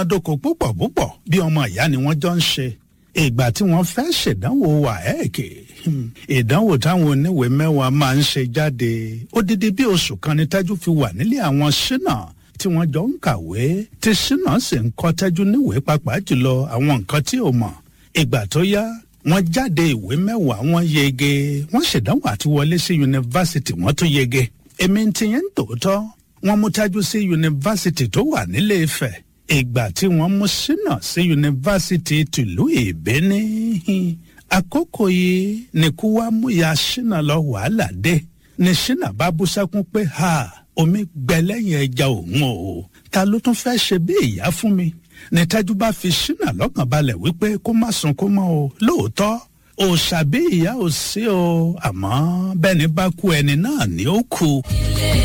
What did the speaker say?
dóko púpọ̀ púpọ̀ bí ọmọ ìyá ni wọ́n jọ ń ṣe ìgbà tí wọ́n fẹ́ ṣèdánwò wàhẹ́ẹ̀kì ìdánwò táwọn oníwèé mẹ́wàá máa ń ṣe jáde odidi bí oṣù kan ní tẹ́jú fi wà nílé àwọn ṣínà tí wọ́n jọ ń kàwé tí ṣínà sì ń kọ́ tẹ́jú níwèé pàápàá jùlọ àwọn nǹkan tí ò mọ̀ ìgbà tó yá wọ́n jáde ìwé mẹ́wàá wọ́n yege wọ́n ṣèdánwò àti wọlé sí yunifásitì wọ́n tún yege èmi ti yẹn ń tòótọ́ wọ́n mú tájú sí yunifásitì tó wà nílé Ifẹ̀ ìgbà tí wọ́n mú ṣínà sí yunifásitì tìlú ìbíní àkókò yìí ni kú wá mú ya ṣínà lọ wàhálà dé ni ṣínà bá bú sẹ́kún pé ha omi gbẹ lẹ́yìn ẹja òun o ta ló tún fẹ́ ṣe bí ìyá fún mi ní tájú bá fi ṣínà lọ́kàn balẹ̀ wípé kó má sunkún mọ́ o lóòótọ́ òòṣà bí ìyá ò sí o àmọ́ bẹ́ni bá kú ẹni náà ni ó kú.